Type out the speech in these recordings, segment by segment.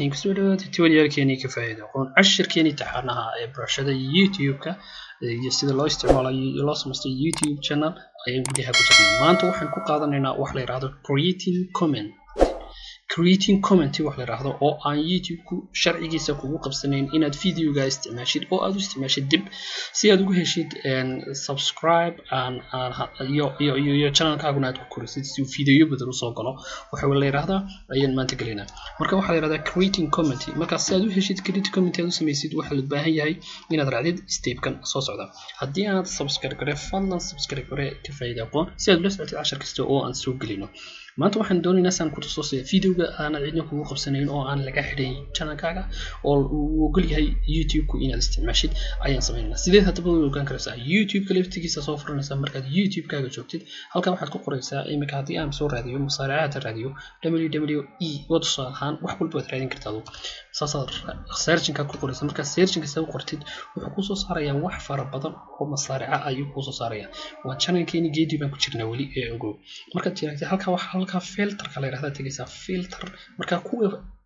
kusoo dhawaada tuwalyaalkeenii ka faa'iida aqoon cashirkeenii taxanaha ee barashada youtube-ka iyo sida loo isticmaalayo iyo loo samaysto youtube channel ayaan gudaha ku jirnaa maanta waxaan ku qaadanaynaa wax la yidhaahdo creating comment creating comment wax la yidhaahdo oo aan youtube-ku sharcigiisa kugu qabsanayn inaad videoga isticmaashid oo aad u isticmaashid dib si aad ugu heshid subscribe iyo iyo iyo iyo channelkaaguna aad ku korisid si uu videoyo badan usoo galo waxa la yidhaahdaa ayaan maanta gelaynaa marka waxaa la yidhahdaa creating comment marka si aad u heshid creating comment aad u samaysid waxaa la baahan yahay inaad raacdid stepkan soo socda haddii aad subscribe gare fadlan subscribe gare ka faa'iida aqoon si aad ula socotid cashar kasta oo aan soo gelino maanta waxaan doonaynaa saan ku tuso sida videoga aanad cidna kugu qabsanayn oo aan laga xidhayn channelkaaga oo uu ogol yahay youtube-ku inaad isticmaashid ayaan samaynaynaa sideed haddaba way ogaan karaysaa youtube-ka laftigiisa soo furanaysaa markaad youtube-kaaga joogtid halkan waxaad ku qoraysaa iminka haddii aan soo raadiyo musaaracaada raadiyo www e oo tusaale ahaan wax walba waad raadin kartaa saasaad searchinkaad ku qoraysa markaad searchinkiisa u qortid wuxuu kusoo saarayaa wax fara badan oo masaarica ayuu kusoo saarayaa waa channelkeeni geedi baan ku jirnaa weli ee ogow markaad jiraagtid halkaa waxa halkaa filterka la yidhahdaa tegaysaa filter markaa kuwa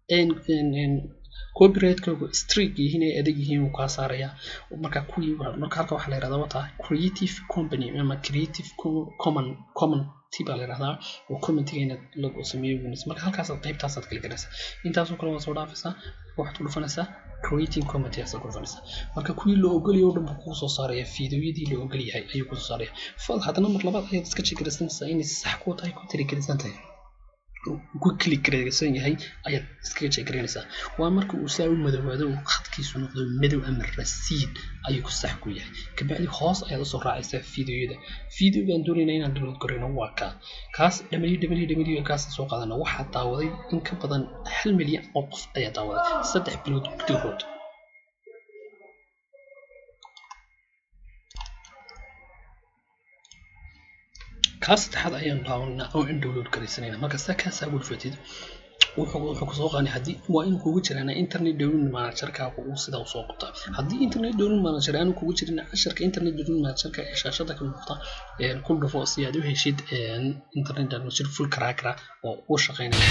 copyrightkooga streak yihiin ay adag yihiin wuu kaa saarayaa marka kuwii marka halka waxaa la yidhahdaa wataa creative company ama creative common common baa la yidhahdaa oo commentiga inaad lagu sameeyo winis marka halkaasaad qaybtaasaad kala garaysaa intaasoo kale waad soo dhaafaysaa waxaad ku dhufanaysaa creating comment ayaad ku dhufanaysaa marka kuwii la ogolyahay oo dhan buu kuu soo saaraya fiidiyoyadii la ogol yahay ayuu kusoo saaraya fal haddana mar labaad ayaad iska jegaraysanaysaa inay sax ku tahay ku tirigaraysan tahay ku kligaraysan yahay ayaad iskaga jeegaraynaysaa waa marka uu saa u madoowaado uu khadkiisu noqdo madow ama rasiid ayuu ku sax ku yahay kabacdi hoos ayaad usoo raacaysaa fiidiyoyada fiidiyogaan doonayna inaan download garayno waa kaa kaas www kaas soo qaadana waxaa daawaday in ka badan hal milyan oo qof ayaa daawaday saddex bilood gudahood kaas saddexaad ayaan daawanaa oo in download garaysanayna marka sa kaasaa gulfatid wuxuu kusoo qaani haddii waa in kugu jiraan internet download managerkaaga uu sidaa usoo qabtaa haddii internet download manager aanu kugu jirin casharka internet download managerka ee shaashada ka muuqda ku dhufo si aad u heshid internet manager full crackra oo u shaqeynaya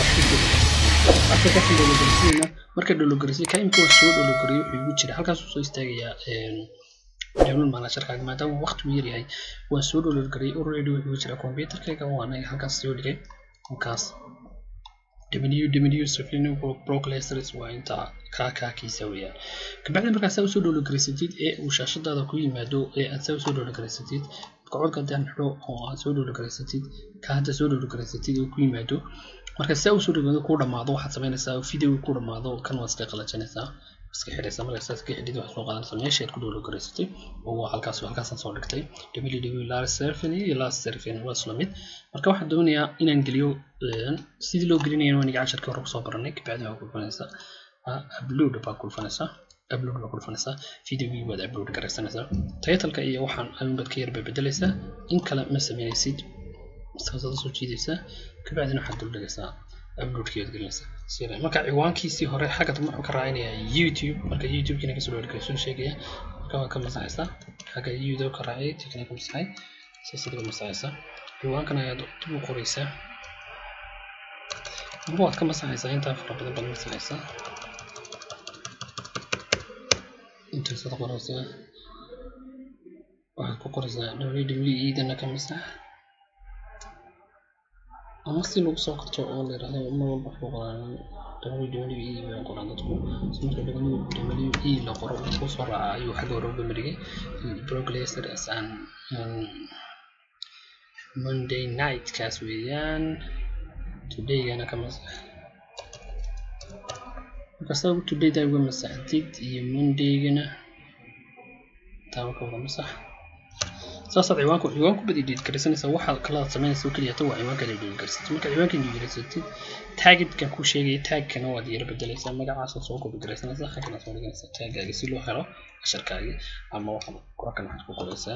marka dhologarisiy ka imka waa soo dhologariyo wuxuu igu jira halkaasuu soo istaagayaa download managerkaaga maadaama waqti uu yaryahay waan soo download gariyay already wuxuu jira computerkayga oo anaga halkaas soo dhigay halkaas www safino proclasters waa inta kaakaakiisa weeyaan kabacdi markaa saa usoo download garaysatid ee uu shaashadaada ku yimaado ee aad saa usoo download garaysatid codka haddaan xidho oo aad soo download garaysatid ka hadda soo download garaysatid oo ku yimaado marka saa usoo dhamaado ku dhamaado waxaad samaynaysaa video ku dhamaado kan waad iska qalajinaysaa iska xidhaysaa marka saas ka xidhid waxaad soo qaadanaysaa meesha aad ku download garaysatay oo waa halkaas halkaasaan soo dhigtay www last serfin iyo last serfin waa isla mid marka waxaan doonayaa inaan geliyo sidii loo gelinaya waa niga casharkii hore kusoo baranay kabacdi waa kulfanaysaa upload baa kulfanaysaa upload baa kulfanaysaa videogii waad upload garaysanaysaa titleka iyo waxaan ayuunbaad ka yarba bedelaysaa in kale ma samaynaysid saasaad soo jiidaysaa kabacdina waxaad duldhigaysaa uploadkeed gelinaysaa sida marka ciwaankiisii hore xagga dambe wuxuu ka raacinayaa youtube marka youtube-kiina kasoo dhawrgayso sheegaya marka waa ka masaxaysaa xagga youtube ka raacay tikina ka masaxay siisada ka masaxaysaa ciwaankan ayaad dib u qoraysaa amba waad ka masaxaysaa intaa fara badan baad masaxaysaa intaasaad qoraysaa waxaad ku qoraysaa www dana ka masax ama si lagu soo qorto oo la yidhahdo mar walba waxuu qoraan www baa qoraan dadku marka www la qoro uu soo raaca ayuu xagga hore uga marigay broglaser as an monday night kaas weeyaan todaygana ka masax marka saa todayda uga masaxdid iyo mondaygana taaba ka wada masax saasaad ciwaanku ciwaanku badi dhiid garaysanaysaa waxaad kalaad samaynaysa oo keliya waa ciwaanka la dhiid garaysatid marka ciwaanka dhiid garaysatid taagidkan ku sheegaya taagkana waad yara bedelaysaa magacaasaad soo gobi garaysanaysaa xaggana soo dhiganaysaa taagaaga si loo helo casharkaagi ama waxaad korakan waxaad ku qoraysaa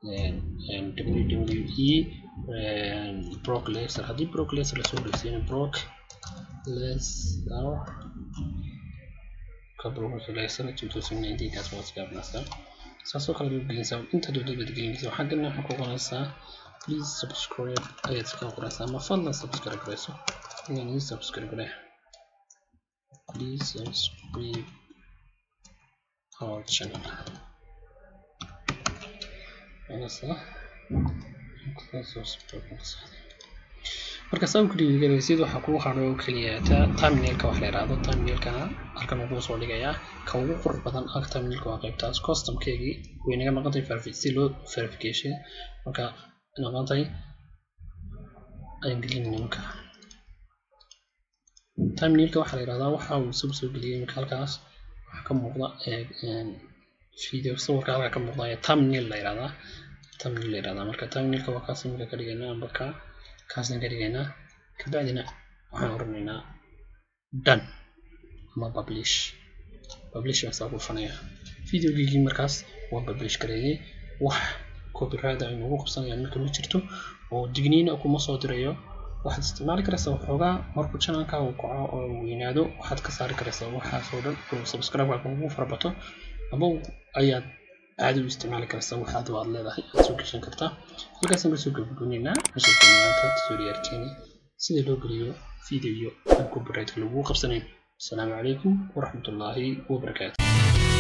wwe brock laser haddii brock laser lasoo dhegsiina brock laser ka brock laser 2019 kaas waad gaabnaysaa saasoo kale baad gelinaysaa inta doodad baad gelinaysaa xaggana waxaa ku qoraysaa please subscribe ayaad iska qoraysaa ama fadlan subscribe garayso inaan ii subscribe garay please subscribe our channel marka saa ku dhiirigelinaysid waxaa kugu hadhay oo keliya terminalka wax la yidhaahdo terminalkana halkan uu soo dhigayaa ka ugu qurux badan ag terminalka waa qaybtaas customkeegii way naga noqotay si loo verification marka noqotay ayaan gelinayna marka terminalka waxaa la yidhahdaa waxa uu isagu soo geliyay marka halkaas waxaa ka muuqda video sawirka halkaa ka muuqda ayaa thumbnail la yidhahdaa thumbnail la yidhahdaa marka thumbnailka waa kaas imika ka dhigaynaa amba ka kaasna ka dhigaynaa kabacdina waxaan oranaynaa done ama publish publish baasaa ku dhufanaya videogeygii markaas waa publish gareeyay wax copyright ay nagu qabsanayaan marka ma jirto oo digniina kuma soo dirayo waxaad isticmaali karaysaa waxoogaa markuu channelka uu kaco oo weynaado waxaad ka saari karaysaa waxaas oo dhan oo subscribe-ka kugu farabato ama ayaad caadi u isticmaali karaysaa waxaad waad leedahay aad soo geshan kartaa halkaasaan kasoo gabagabaynaynaa casharka maanta tutorialkeeni sida loo geliyo video aan copyright lagu qabsanayn asalaamu calaykum waraxmatullaahi wabarakaatu